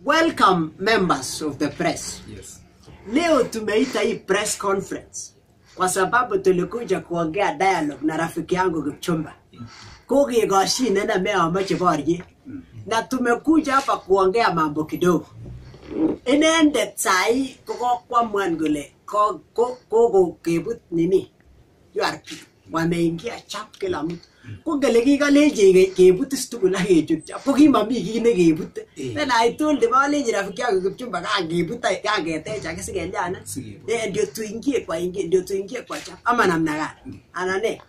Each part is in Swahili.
Welcome members of the press. Yes. Leo tumeita hii press conference kwa sababu tulikuja kuongea dialogue na rafiki yangu Kipchumba. Kokekoshin na meamoche borye na tumekuja hapa kuongea mambo kidogo. Inendet sahi kokokwamwan kole ko- ko- kokokebut nini URP wameingia chap kila mtu ko ngele kikalechi ke- kebut is tugul ak kechut chap ko kimami kii nekebute Eh. then I told him alechi rafiki yangu Kipchumba kangebut kangetech ake sikeliana Sikebut. eh ndio tuingie kwa ingie ndio tuingie kwa chap ama namna gani anane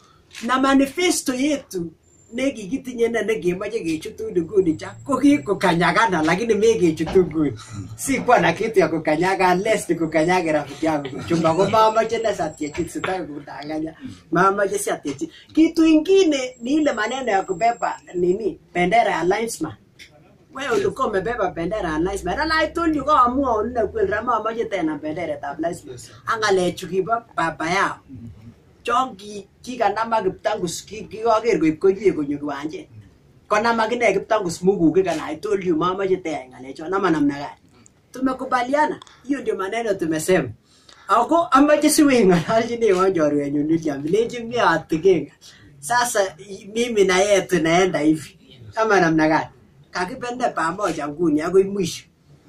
na manifesto yetu nekikitinye ne nekemoche kechutu nguni cha ko kikukanyagana lakini mekechutu nguni sikuwa na kitu ya kukanyaga lest kukanyage rafiki yangu Kipchumba ko mamache na satiechi sitaki kudanganya mamache satiechi kitu ingine ni ile maneno ya kubeba nini bendera ya linesman wewe ulikuwa umebeba bendera ya linesman and I told you kwa amua unne kweli rama mamache tena bendera ya linesman Yes, sir. angalechu kibo baba yao chon ki kikanama kiptangus ki- kikoker koib koiwek konyo kiwanjet konam akine kiptangus mugukik and I told you mamache teyai ng'alechon ama namna gani tumekubaliana hiyo ndio maneno tumesema ako amache siweng'ololchinewon chorwenyun William lenchi mi atigenga sasa i- mimi na yeye tunaenda hivi ama namna gani kakipende pamoja nguni akoi mwisho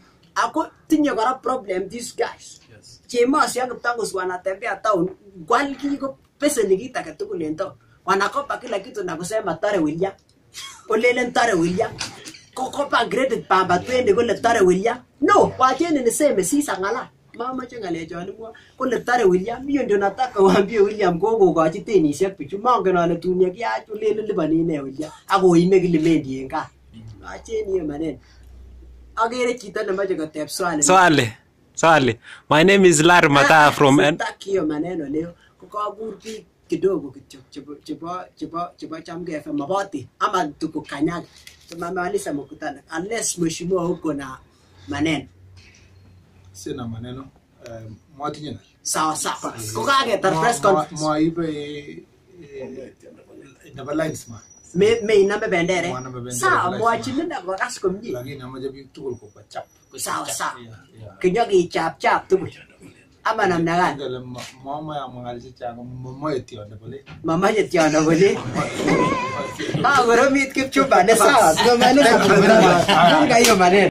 ako tinye kora problem these guys Yes. chemosi ak kiptangus wanatembea town kwal kiko peseni kit age tugul en town wanakopa kila kitu na kusema tare William olelen tare William kokopa credit baba twende kole tare William no wacheni niseme sisa ng'ala mamache ng'alechon imwa kole tare William hiyo ndio nataka waambie William kokokochi tenisiek bichu mongen ale tun yekiach olelen liponi ine William akoime kilimendi en gaa wacheni hiyo maneno agere chito nemoche kotep swali Swali. Swali. My name is Larry Mataa from N- Sitaki hiyo maneno leo kukakur biik kidogo kityo chebo chebo chebo chebo Chamgei FM maboti ama tukukanyaga tumemaliza mkutano unless mheshimiwa uko na maneno Sina maneno. Eh, mwatinye na. sawa sawa kukaketar press conference Mwaibe eh, nebo linesman. me me inambe bendere Mwanambe bendere sawa kila mwachini na kokas komie Lakini amache biik tugul kobwa chap. sawa sawa Yeah, yeah. kinyokichapchap tugul ama namna gani Ngele ma- mama ya mwangal chechang mamae tiondo bole. mamache tiondo kole kakoromit kipchumba ne sawa tumemaliza mkutano Funga hiyo maneno